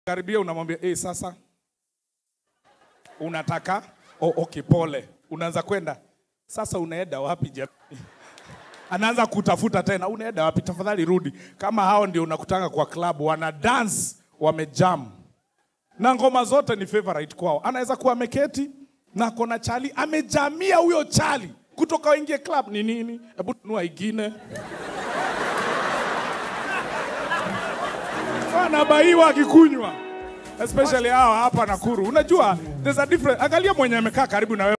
karibia unamwambia hey, sasa unataka oh, okay, pole. Unaanza kwenda sasa, unaenda wapi jamani? Anaanza kutafuta tena, unaenda wapi? Tafadhali rudi. Kama hao ndio unakutanga kwa club, wana dance wamejam na ngoma zote ni favorite kwao. Anaweza kuwa ameketi na kona chali amejamia huyo chali kutoka waingie club ni nini? Hebu nunua ingine anabaiwa akikunywa, especially hao hapa Nakuru. Unajua there's a difference. Angalia mwenye amekaa karibu na wewe.